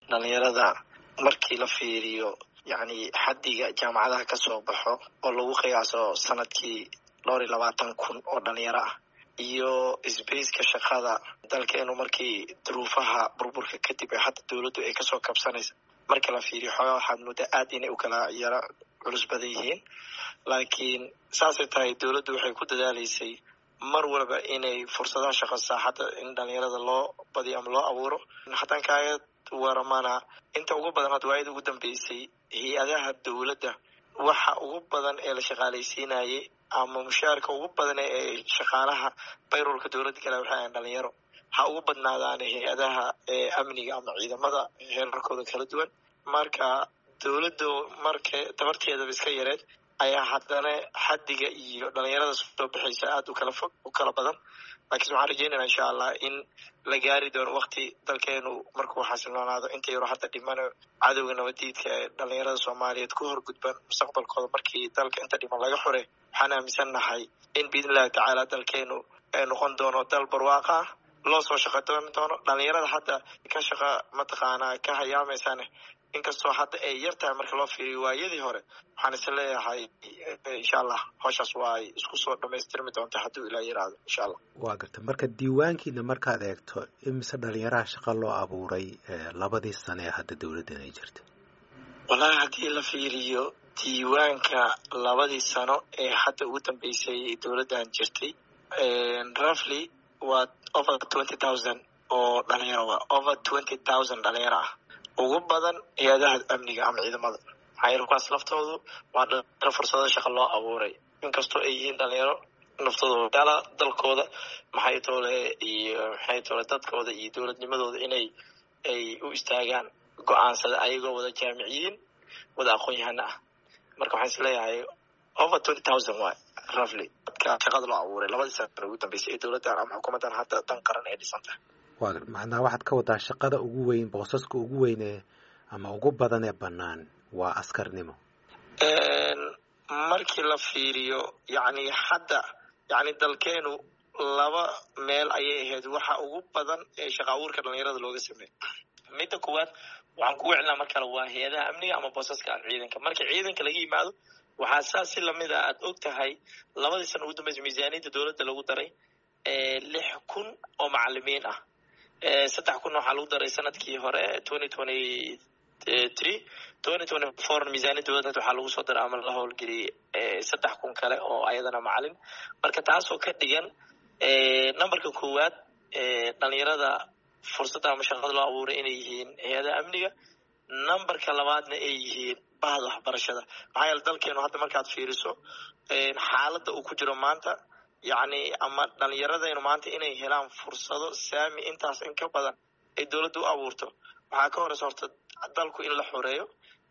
dhalinyarada markii la fiiriyo yacni xaddiga jaamacadaha ka soo baxo oo lagu qiyaaso sanadkii dhowr iyo labaatan kun oo dhalinyaro ah iyo sbaceka shaqada dalkeenu markii duruufaha burburka kadib ee hadda dowladdu ay kasoo kabsanaysa marka la fiiriyo xoogaa waxaad muddo aad inay u kala yaro culus badan yihiin laakiin saasay tahay dowladdu waxay ku dadaalaysay mar walba inay fursadaha shaqo saaxadda in dhalinyarada loo badiyo ama loo abuuro haddaan kaaga waramana inta ugu badan hadda waayada ugu dambeysay hay-adaha dowladda waxa ugu badan ee la shaqaalaysiinayay ama mushaarka ugu badan ee shaqaalaha bayrolka dowladda kale waxay ahayn dhalinyaro ha ugu badnaadaan hay-adaha amniga ama ciidamada heerarkooda kala duwan marka dowladdu marka tabarteedaba iska yareed ayaa haddana xaddiga iyo dhalinyarada soo baxaysa aada u kala fog u kala badan laakiin waxaan rajeynayna insha allah in la gaari doono wakti dalkeenu markuu xasiloonaado inta yaro hadda dhimano cadowga nabadiidka ee dhalinyarada soomaaliyeed ku horgudban mustaqbalkooda markii dalka inta dhiman laga xure waxaan aaminsan nahay in biidn illahi tacaala dalkeenu noqon doono dal barwaaqa ah loo soo shaqa dooni doono dhalinyarada hadda ka shaqa mataqaanaa ka hayaamaysan inkastoo hadda ay yar tahay marka loo fiiriyo waayadii hore waxaan is leeyahay insha allah howshaas waa ay isku soo dhamaystirmi doonta hadduu ilaa yiraahdo insha allah waa garta marka diiwaankiina markaad eegto imise dhalinyaraha shaqa loo abuuray labadii sane ee hadda dowladdan ay jirta wallahi haddii la fiiriyo diiwaanka labadii sano ee hadda ugu dambeysay dowladdan jirtay roughly waa over twenty thousand oo dhalinyaro waa over twenty thousand dhalinyaro ah ugu badan hay-adaha amniga ama ciidamada maxaa yeele kuwaas laftoodu waa dhalinyaro fursado shaqa loo abuuray inkastoo ay yihiin dhalinyaro naftooda dala dalkooda maxay toole iyo maxay toole dadkooda iyo dowladnimadooda inay ay u istaagaan go-aansada ayagoo wada jaamiciyiin wada aqoon-yahano ah marka waxaan is leeyahay over twenty thousand waay roughly dadka shaqada loo abuuray labadii sana ugu dambeysay ee dowladdan ama xukuumaddan hadda dan qaran ee dhisan tahay waa macnaa waxaad ka wadaa shaqada ugu weyn boosaska ugu weyn ee ama ugu badan ee bannaan waa askarnimo markii la fiiriyo yacni hadda yacni dalkeenu laba meel ayay ahayd waxa ugu badan ee shaqa abuurka dhalinyarada looga sameeyo midda koowaad waxaan ku wicnaa mar kale waa hay-adaha amniga ama boosaska aan ciidanka marka ciidanka laga yimaado waxaa saas si lamid a aada og tahay labadii sana ugu dambeysay miisaaniyadda dowladda lagu daray lix kun oo macalimiin ah saddex kun waxaa lagu daray sanadkii hore twenty twenty three twenty twenty four miisaaniyad dowladda waxaa lagu soo daray ama la howlgeliyay saddex kun kale oo ayadana macalin marka taasoo ka dhigan numberka koowaad dhalinyarada fursadda ama shaqada loo abuuray inay yihiin hay-adaha amniga numberka labaadna ay yihiin bahda waxbarashada maxaa yeele dalkeenu hadda markaad fiiriso xaaladda uu ku jiro maanta yacni ama dhalinyaradaynu maanta inay helaan fursado saami intaas in ka badan ay dowladda u abuurto waxaa ka horeysa horta dalku in la xoreeyo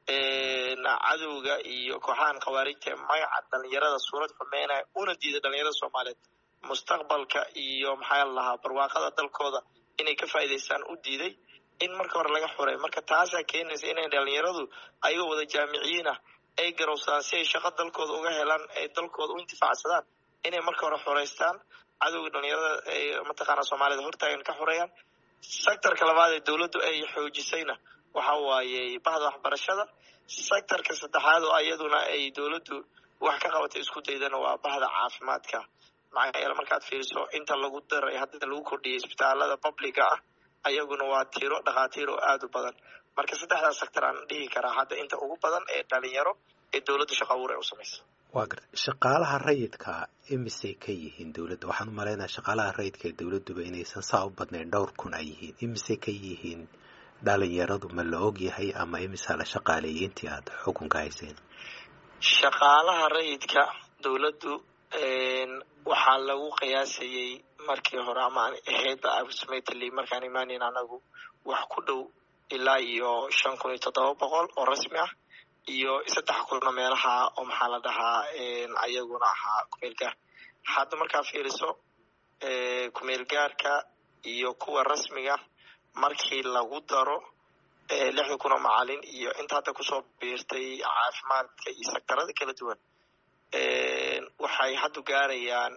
cadowga iyo kooxahan khawaarijta magaca dhalinyarada suurad xumeynaya una diida dhalinyarada soomaaliyeed mustaqbalka iyo maxaa lahaa barwaaqada dalkooda inay ka faa'iidaystaan u diiday in marka hore laga xoreeyo marka taasaa keenaysa inay dhalinyaradu ayagoo wada jaamiciyiin ah ay garowsadaan si ay shaqo dalkooda uga helaan ay dalkooda u intifaacsadaan inay marka hore xoreystaan cadowga dhalinyarada ay mataqaana soomaalida hortaagan ka xoreeyaan sectorka labaad ee dowladdu ay xoojisayna waxa waaye bahda waxbarashada sectorka saddexaad oo iyaduna ay dowladdu wax ka qabatay isku daydana waa bahda caafimaadka maxaa yeele markaad fiiriso inta lagu daray hadda lagu kordhiyay isbitaalada publica ah ayaguna waa tiro dhakhaatiir oo aada u badan marka saddexdaas sector aan dhihi karaa hadda inta ugu badan ee dhalinyaro ee dowladda shaqa abuur ay u samaysa waa garta shaqaalaha rayidka imisay ka yihiin dowladda waxaan u malaynaya shaqaalaha rayidka ee dowladduba inaysan saa u badnayn dhowr kun ay yihiin imisay ka yihiin dhalinyaradu ma la og yahay ama imisaa la shaqaaleeyay intii aada xukunka hayseen shaqaalaha rayidka dowladdu waxaa lagu qiyaasayey markii hore ama ahaydba approximately markaan imaaneyn anagu wax ku dhow ilaa iyo shan kun iyo toddoba boqol oo rasmi ah iyo saddex kunna meelaha oo maxaa la dhahaa ayaguna ahaa kumeel gaar hadda markaa fiiriso kumeel gaarka iyo kuwa rasmiga markii lagu daro lixda kun oo macalin iyo inta hadda kusoo biirtay caafimaadka iyo sektarada kala duwan waxay haddu gaarayaan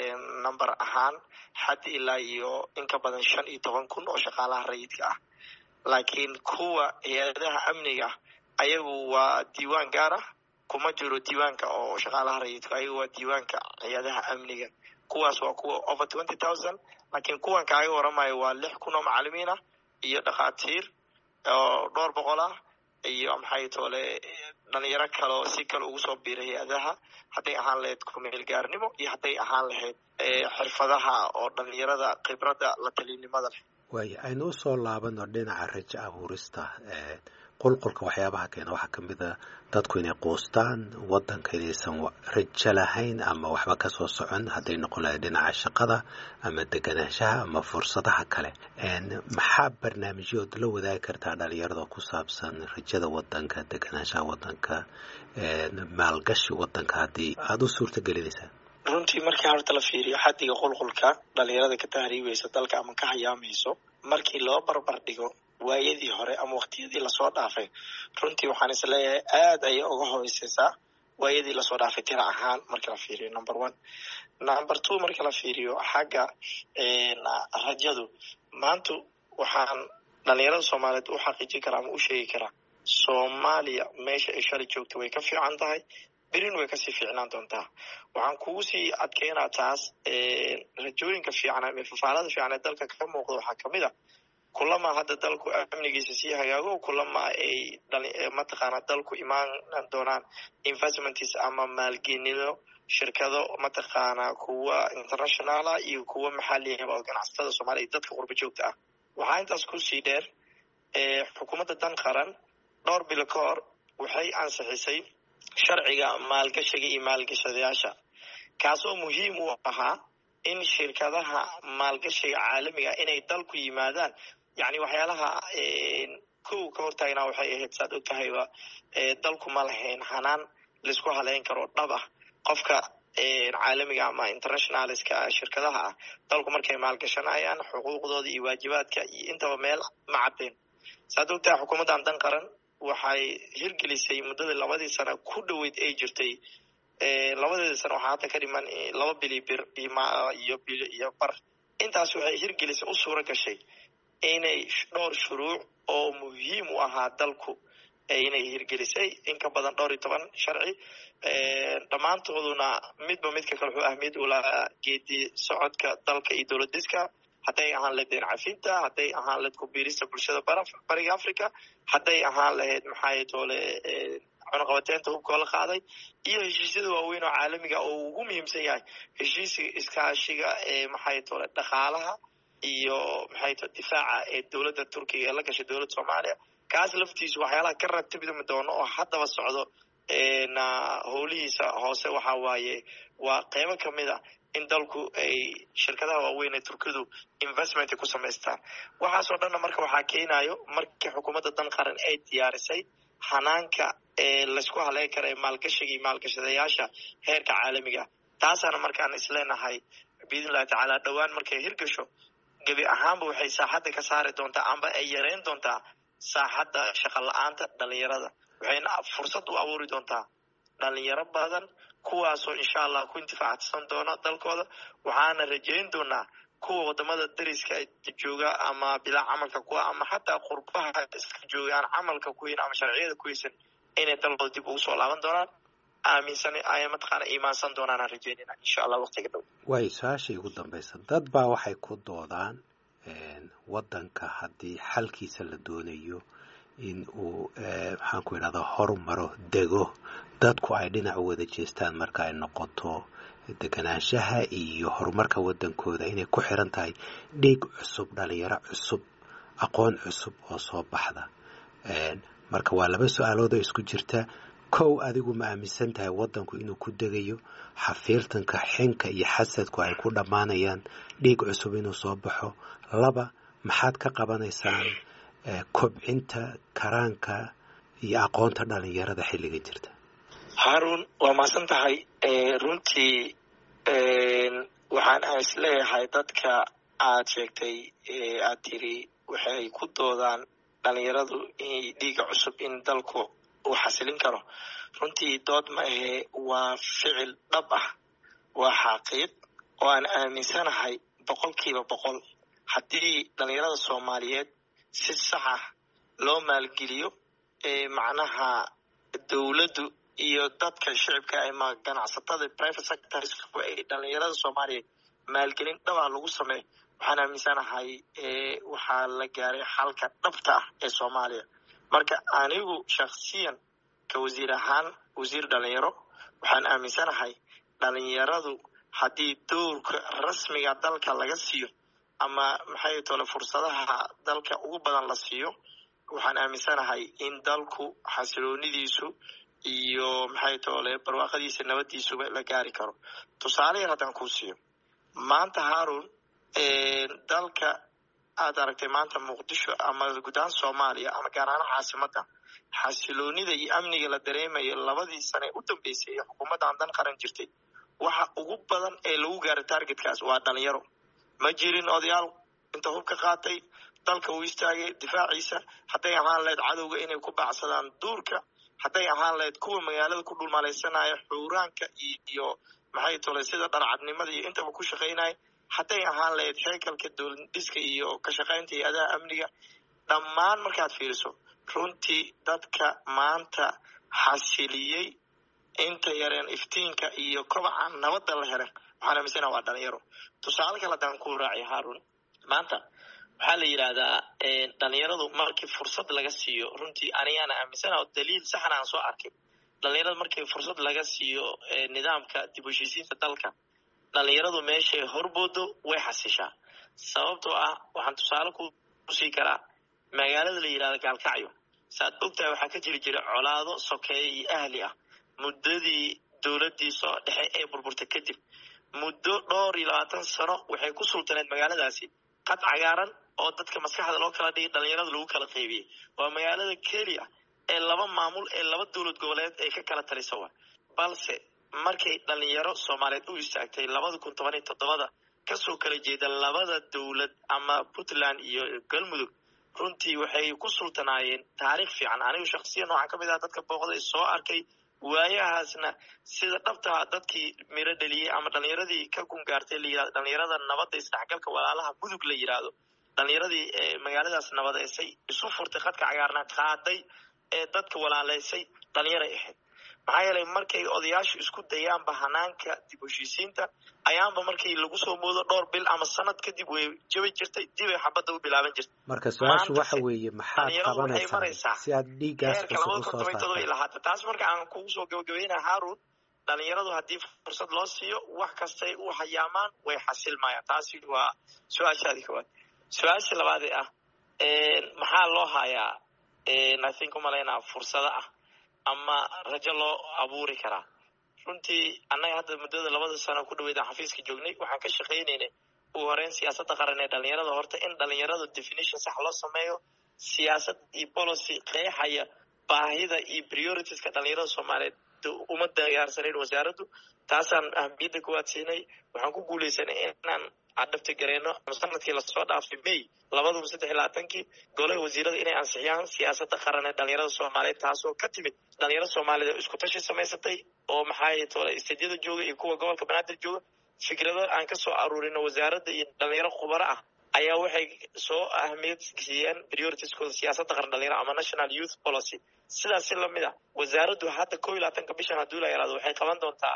number ahaan xad ilaa iyo in ka badan shan iyo toban kun oo shaqaalaha rayidka ah laakiin kuwa hay-adaha amniga ayagu waa diiwaan gaar ah kuma jiro diiwaanka oo shaqaalaha rayidku ayagu waa diiwaanka hay-adaha amniga kuwaas waa kuwa over twenty thousand laakiin kuwan kaaga waramayo waa lix kun oo macalimiin ah iyo dhakhaatiir oo dhowr boqol ah iyo maxay toole dhalinyaro kaleo si kale ugu soo biiray hay-adaha hadday ahaan lahayd kumeel gaarnimo iyo hadday ahaan lahayd xirfadaha oo dhalinyarada khibradda la talinimada leh waaya aynu usoo laabano dhinaca rajo abuurista qulqulka waxyaabaha keena waxaa ka mid a dadku inay quustaan waddanka inaysan rajo lahayn ama waxba kasoo socon hadday noqon lahayd dhinaca shaqada ama deganaanshaha ama fursadaha kale maxaa barnaamijyood la wadaagi kartaa dhalinyarada ku saabsan rajada waddanka deganaanshaha waddanka maalgashi waddanka haddii aada u suurta gelinaysaa runtii markii horta la fiiriyo xaddiga qulqulka dhalinyarada ka tahriibaysa dalka ama ka hayaamayso markii loo barbar dhigo waayadii hore ama waktiyadii lasoo dhaafay runtii waxaan is leeyahay aad ayay uga horeyseysaa waayadii lasoo dhaafay tira ahaan marka la fiiriyo number one number two marka la fiiriyo xagga rajadu maantu waxaan dhalinyarada soomaaliyeed u xaqiijin karaa ama u sheegi karaa soomaaliya meesha ay shalay joogta way ka fiican tahay berin way kasii fiicnaan doontaa waxaan kugu sii adkeynaa taas rajooyinka fiican ama fafaalada fiican ee dalka ka muuqda waxaa kamid a kulama hadda dalku amnigiisa sii hagaago kulama ay mataqaana dalku imaan doonaan investments ama maalgenino shirkado mataqaana kuwa internationala iyo kuwa maxaliyaba oo ganacsatada soomaaliya iyo dadka qurba joogta ah waxaa intaas kusii dheer xukuumadda dan qaran dhowr bilo ka hor waxay ansixisay sharciga maalgashiga iyo maalgashadayaasha kaasoo muhiim u ahaa in shirkadaha maalgashiga caalamiga inay dalku yimaadaan yani waxyaalaha kow ka hortaagnaa waxay ahayd saad og tahayba dalku ma lahayn hanaan laisku haleyn karo dhab ah qofka caalamiga ama internationalska shirkadaha ah dalku markay maalgashanayaan xuquuqdooda iyo waajibaadka iyo intaba meel ma cadeen saad og tahay xukuumaddan dan qaran waxay hirgelisay muddadii labadii sano ku dhoweyd ay jirtay labadeeda sano waxaa hadda ka dhiman laba bili bir iyo bil iyo bar intaas waxay hirgelisay u suura gashay inay dhowr shuruuc oo muhiim u ahaa dalku inay hirgelisay in ka badan dhowr iyo toban sharci dhammaantooduna midba midka kale wuxuu ahmiyad u lahaa geedi socodka dalka iyo dowlad diska hadday ahaan lahayd deen cafinta hadday ahaan lahayd kubiirista bulshada bariga africa hadday ahaan lahayd maxay toole cunaqabateynta hubkoo la qaaday iyo heshiisyada waaweyn oo caalamiga oo ugu muhiimsan yahay heshiisiga iskaashiga ee maxay toole dhaqaalaha iyo maxay tole difaaca ee dowladda turkiga ee la gashay dowladda soomaaliya kaas laftiisu waxyaalaha ka ratibmi doono oo haddaba socdo howlihiisa hoose waxa waaye waa qeybo kamid a in dalku ay shirkadaha waaweyn ee turkidu investment ku samaystaan waxaasoo dhanna marka waxaa keenayo markii xukuumadda dan qaran ay diyaarisay hanaanka ee laysku haleyn kara ee maalgashiga iyo maalgashadayaasha heerka caalamiga taasaana markaan isleenahay biidn illahi tacaala dhowaan markay hirgasho gebi ahaanba waxay saaxadda ka saari doontaa amba ay yareyn doontaa saaxadda shaqa la-aanta dhalinyarada waxayna fursad u abuuri doontaa dhalinyaro badan kuwaasoo insha allah ku intifaacsan doona dalkooda waxaana rajeyn doonaa kuwa wadamada dariska jooga ama bilaa camalka kuwa ama xataa qurbaha iska jooga aan camalka kuhayn ama sharciyada kuhaysan inay dalkooda dib ugu soo laaban doonaan aaminsan ay mataqaana iimaansan doonaan aan rajeynayna insha allah waqtiga dhow waayo su-aasha igu dambaysa dad baa waxay ku doodaan waddanka haddii xalkiisa la doonayo in uu maxaan ku idhahdaa horumaro dego dadku ay dhinac u wada jeestaan marka ay noqoto deganaanshaha iyo horumarka waddankooda inay ku xiran tahay dhiig cusub dhalinyaro cusub aqoon cusub oo soo baxda marka waa laba su-aalood oo isku jirta kow adigu ma aaminsan tahay waddanku inuu ku degayo xafiirtanka xinka iyo xasadku ay ku dhammaanayaan dhiig cusub inuu soo baxo laba maxaad ka qabanaysaan kobcinta karaanka iyo aqoonta dhalinyarada xilliga jirta haarun waa mahadsan tahay runtii waxaan aan isleeyahay dadka aad sheegtay aad tiri waxay ku doodaan dhalinyaradu dhiiga cusub in dalku uu xasilin karo runtii dood ma ahe waa ficil dhab ah waa xaqiiq oo aan aaminsanahay boqolkiiba boqol haddii dhalinyarada soomaaliyeed si sax ah loo maalgeliyo macnaha dowladdu iyo dadka shicibka ama ganacsatada private sectors ay dhalinyarada soomaaliya maalgelin dhabaa lagu sameeyo waxaan aaminsanahay waxaa la gaaray xalka dhabta ah ee soomaaliya marka anigu shaksiyan ka wasiir ahaan wasiir dhalinyaro waxaan aaminsanahay dhalinyaradu haddii dowrka rasmiga dalka laga siiyo ama maxay tole fursadaha dalka ugu badan la siiyo waxaan aaminsanahay in dalku xasiloonidiisu iyo maxay tole barwaaqadiisa nabadiisuba la gaari karo tusaale yar haddaan kuu siiyo maanta haarun dalka aad aragtay maanta muqdisho ama guud ahaan soomaaliya ama gaar ahaan caasimadda xasiloonida iyo amniga la dareemayo labadii sane u dambeysay ee xukuumaddan dan qaran jirtay waxa ugu badan ee lagu gaaray targetkaas waa dhalinyaro ma jirin odayaal inta hubka qaatay dalka uu istaagay difaaciisa hadday ahaan lahayd cadowga inay ku baacsadaan duurka hadday ahaan lahayd kuwa magaalada ku dhulmalaysanaya xuuraanka iyo maxay tole sida dharcadnimada iyo intaba ku shaqaynaya hadday ahaan lahayd heekalka dowlad dhiska iyo ka shaqaynta hay-adaha amniga dhammaan markaad fiiriso runtii dadka maanta xasiliyey inta yareen iftiinka iyo kobaca nabadda la helen waxaan aaminsana waa dhalinyaro tusaale kale haddaan ku raaciy haarun maanta waxaa la yidhaahdaa dhalinyaradu markii fursad laga siiyo runtii anigaana aaminsana daliil saxna aan soo arkay dhalinyarada markii fursad laga siiyo nidaamka dib u heshiisiinta dalka dhalinyaradu meeshay horboodo way xasishaa sababtoo ah waxaan tusaale kusii karaa magaalada la yidhahda gaalkacyo saaad ogtahay waxaa ka jiri jira colaado sokeeye iyo ahli ah muddadii dowladdii soo dhexe ee burburta kadib muddo dhowr iyo labaatan sano waxay ku sultaneed magaaladaasi qad cagaaran oo dadka maskaxda loo kala dhigay dhalinyarada lagu kala qaybiyey waa magaalada keliya ee laba maamul ee laba dowlad goboleed ay ka kala talisa wa balse markay dhalinyaro soomaaliyeed u istaagtay labada kun toban iyo toddobada kasoo kala jeeda labada dowlad ama puntland iyo galmudug runtii waxay ku sultanaayeen taariikh fiican anigu shaksiyan waxaa kamid ah dadka booqday soo arkay waayahaasna sida dhabtaa dadkii miro dheliyey ama dhalinyaradii ka gungaartay la yirahdo dhalinyarada nabadda isdhexgalka walaalaha mudug la yidhaahdo dhalinyaradii magaaladaas nabadeysay isu furtay qadka cagaarna qaaday ee dadka walaaleysay dhalinyaray ahayd maxaa yeelay markay odayaashu isku dayaanba hanaanka dib heshiisiinta ayaanba markii lagu soo moodo dhowr bil ama sanad kadib way jabi jirtay dibay xabadda u bilaaban jirtay marka su-aashu waxa weeye maxaad qabanaysaa si aad dhiiggaas cusub usoo saartay lahaata taas marka aan kugu soo gabagabeynaa haarun dhalinyaradu haddii fursad loo siiyo wax kastay u hayaamaan way xasilmayaan taasi waa su-aashaadii koowaad su-aasha labaadee ah maxaa loo hayaa i think umalaynaa fursado ah ama rajo loo abuuri karaa runtii annaga hadda muddada labada sano ku dhaweyd aan xafiiska joognay waxaan ka shaqaynaynay ugu horeyn siyaasadda qaran ee dhalinyarada horta in dhalinyaradu definition sax loo sameeyo siyaasad iyo policy qeexaya baahida iyo prioritiska dhalinyarada soomaaliyeed uma diyaarsanayn wasaaraddu taasaan ahmiyadda kuwaad siinay waxaan ku guuleysanay inaan cadhafti gareyno sanadkii lasoo dhaafay may labadaba saddex iyo labaatankii golaha wasiirada inay ansixiyaan siyaasadda qaran ee dhalinyarada soomaaliyeed taasoo ka timid dhalinyarada soomaaliyeed oo isku tashi samaysatay oo maxaa tole istediyada jooga iyo kuwa gobolka banaadir jooga fikrado aan kasoo aruurino wasaaradda iyo dhalinyaro khubaro ah ayaa waxay soo ahmiyad siiyeen prioritieskooda siyaasadda qaran dhalinyaro ama national youth policy sidaas si lamid ah wasaaraddu hadda kow iyo labaatanka bishan hadduu la yaraado waxay qaban doontaa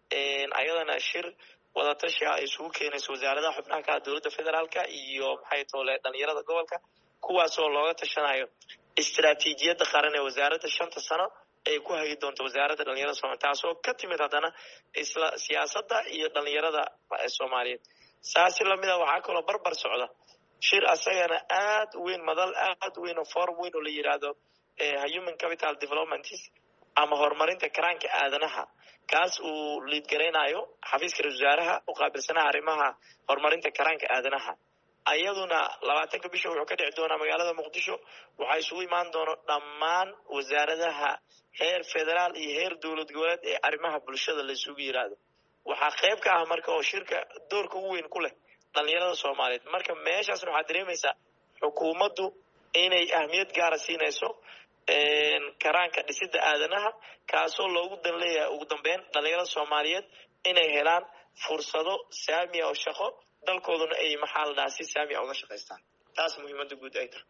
ayadana shir wadatashi ah ay isugu keenayso wasaaradaha xubnaha kala dowladda federaalka iyo maxay tole dhalinyarada gobolka kuwaasoo looga tashanayo istaraatiijiyadda qaran ee wasaaradda shanta sano ay ku hagi doonto wasaaradda dhalinyarada soomaliya taasoo ka timid haddana isla siyaasadda iyo dhalinyarada soomaaliyeed saasi lamid a waxaa kaloo barbar socda shir asagana aad u weyn madal aad u weyn oo forum weyn oo la yidhaahdo human capital development ama horumarinta karaanka aadanaha kaas uu liidgaraynayo xafiiska ra-isul wasaaraha u qaabilsanaha arrimaha horumarinta karaanka aadanaha ayaduna labaatanka bisha wuxuu ka dhici doonaa magaalada muqdisho waxaa isugu imaan doono dhammaan wasaaradaha heer federaal iyo heer dowlad goboleed ee arrimaha bulshada la isugu yiraahdo waxaa qayb ka ah marka oo shirka doorka ugu weyn ku leh dhalinyarada soomaaliyeed marka meeshaasna waxaad dareemaysaa xukuumaddu inay ahmiyad gaara siinayso karaanka dhisidda aadanaha kaasoo loogu dan leeyahay ugu dambeyn dhalinyarada soomaaliyeed inay helaan fursado saamiya oo shaqo dalkooduna ay maxaa la dhahaa si saamiya uga shaqaystaan taas muhiimadda guud ay tahay